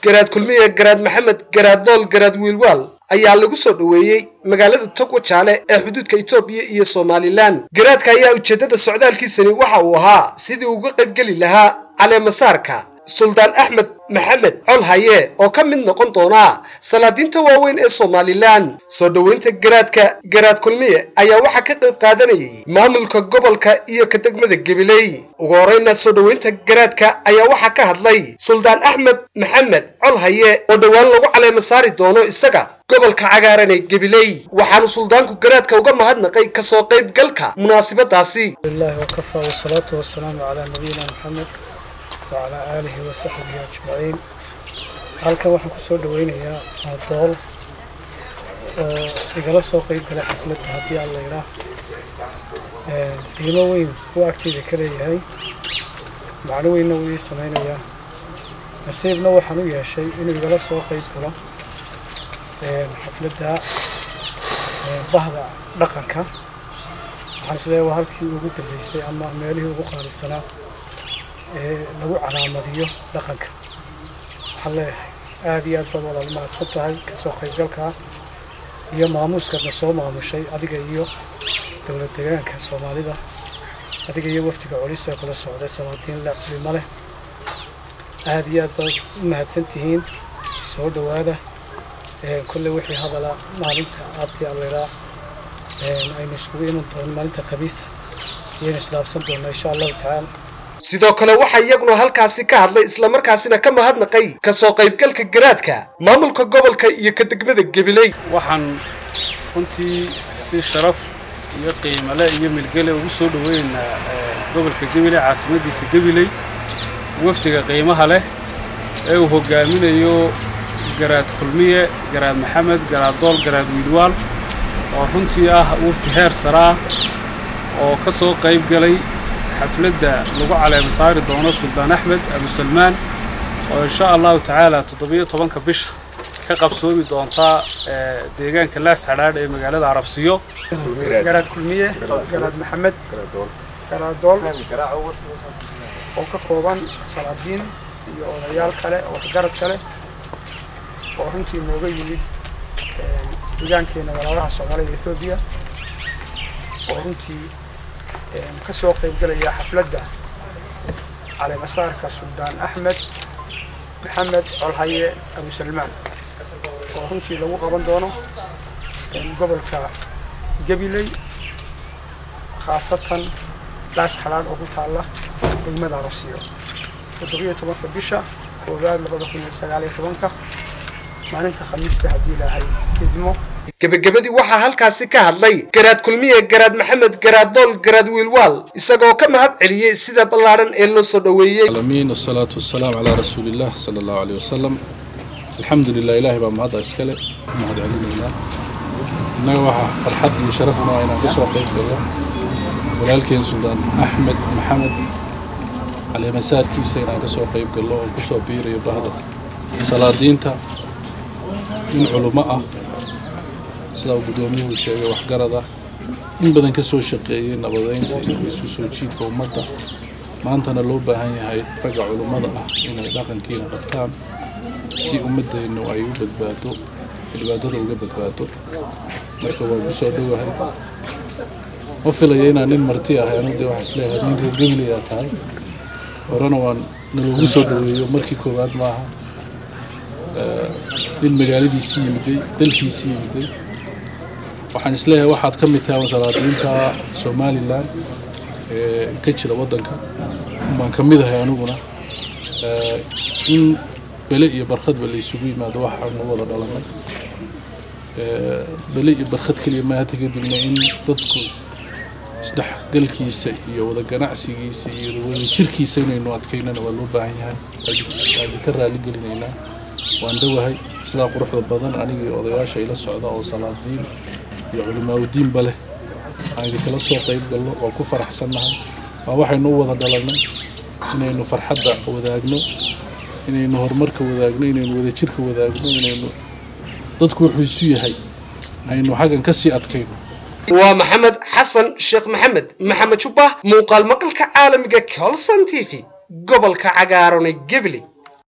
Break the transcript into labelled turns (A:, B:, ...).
A: garaad kulmiye garaad maxamed garaad dool garaad wiilwaal ayaa lagu soo dhoweeyey magaalada togwa jaale ee xuduudka etoobiya iyo somalilan garaadka ayaa ujeeddada socdaalkiisani waxa uu ahaa sidii uga qaybgeli lahaa caleemasaarka suldaan axmed maxamed col haye oo ka mid noqon doona salaadiinta waaweyn ee somalilan soo dhoweynta garaadka garaad kulmiye ayaa waxaa ka qayb qaadanayay maamulka gobolka iyo ka degmada gabiley ugu horreyna soo dhoweynta garaadka ayaa waxaa ka hadlay suldaan axmed maxamed col haye oo dhowaan lagu caleema saari doono isaga gobolka cagaaran ee gabiley waxaanu suldaanku garaadka uga mahadnaqay kasoo qaybgalka munaasabadaasi
B: wacalaa aalihi wa saxbihi ajmaciin halkan waxaan ku soo dhaweynayaa maadool oo igala soo qayb galay xafladda haddii aan laydhaa qiimo weyn uu agteyda ka leeyahay macno weynna wuu ii samaynayaa nasiibna waxaan u yeeshay inuu igala soo qayb galo xafladda bahda dhaqanka waxaan isleeya waa halkii ugu dambeysay ama meelihii ugu qaalisanaa ee lagu calaamadiyo dhaqanka waxaan leeyahay aada iyo aad baad walaal mahadsan tahay kasoo qaybgalkaa iyo maamuuskaadna soo maamushay adiga iyo dowlad degaanka soomaalida adiga iyo wafdiga colista kula socday salaadiin le culimo leh aada iyo aad baad u mahadsan tihiin soo dhowaada kolley wixii hadala maalinta aadii alleraa aynu iskugu iman doono maalinta khamiisa iyaynu isdhaafsan doonaa insha allahu tacaala
A: sidoo kale waxaa iyaguna halkaasi ka hadlay islamarkaasina ka mahadnaqay kasoo qaybgalka garaadka maamulka gobolka iyo ka degmada gabiley
C: waxaan runtii si sharaf iyo qiimale iyo milgele ugu soo dhoweynaynaa gobolka gabiley caasimadiisa gabiley wafdiga qiimaha leh ee uu hogaaminayo garaad kulmiye garaad maxamed garaad dool garaad wiilwaal oo runtii ah wafdi heer sare ah oo ka soo qayb galay xafladda lagu caleema saari doono suldaan axmed abusalmaan oo insha allahu tacaala toddobiyo tobanka bisha ka qabsoomi doontaa deegaanka laas xadhaadh ee magaalada carabsiyo
B: garaad kulmiye garaad maxamed garaad dool oo ka kooban salaadiin iyo odayaal kale oo waxgarad kale oo runtii nooga yimid deegaankeena walaalaha soomaalida ethoobiya oo runtii ka soo qaybgalaya xafladda caleemasaarka suldaan axmed maxamed colhaye abusalmaan oo runtii lagu qaban doono gobolka gabiley khaasatan laas xalaadh oo ku taalla degmada arosiyo toddobiyo tobanka bisha koowaad labada kun iyo sagaaliyo tobanka maalinta khamiista haddii ilaahay idmo
A: gebagabadii waxaa halkaasi ka hadlay garaad kulmiye garaad maxamed garaad dool garaad wiilwaal isagoo ka mahad celiyey sida ballaadhan ee loo soo dhoweeyey
D: alamiin wasalaatu wasalaam calaa rasuuliillah sala allahu caleyh wasalam alxamdu lilah ilaahay baa mahadda iskale mahad celinaynaa innaga waxaa farxad iyo sharafna inaan ka soo qayb galno walaalkeen suldaan axmed maxamed caleemasaarkiisa inaan ka soo qayb galno oo ku soo biirayo bahda salaadiinta nin culummo ah sidaa uu guddoomiyuhu sheegay waxgarad ah in badan ka soo shaqeeyey nabadeynta iyo isu soo jiidka ummadda maantana loo baahan yahay ragga culummada ah inay dhaqankiina qabtaan si ummaddeennu ay u badbaado dhibaatada uga badbaado marka waa ku soo dhowahay ma filaya inaan nin marti ahay anu dee waxaa isleeyahay nin reer gabilayaa tahay horena waan naloogu soo dhoweeyo markii koowaad maaha nin magaaladiisii yimiday dalkiisii yimiday waxaan isleeyahay waxaad ka mid tahay salaadiinta somalilan ee ka jira waddanka baan ka mid ahay aniguna in bele iyo barkhadba la isugu yimaado waxaanu wada dhalanay bele iyo barkhad keliya maata kadibna in dadku isdhexgalkiisa iyo wada ganacsigiisa iyo wada jirkiisa inaynu adkaynana waa loo baahan yahay waadi ka raaligelinaynaa waan dhowahay sidaa quruxda badan anigii odayaasha ila socda oo salaadiin iyo culimaaudiinba leh aan idinkala soo qayb galno waa ku faraxsannahay waa waxaynu u wada dhalanay inaynu farxadda wadaagno inaynu horumarka wadaagno inaynu wadajirka wadaagno inaynu dadku wuxuu isu yahay aynu xaggan ka sii adkayno
A: waa maxamed xasan sheekh maxamed maxamed jubba muuqaal maqalka caalamiga colson t v gobolka cagaaran ee gebli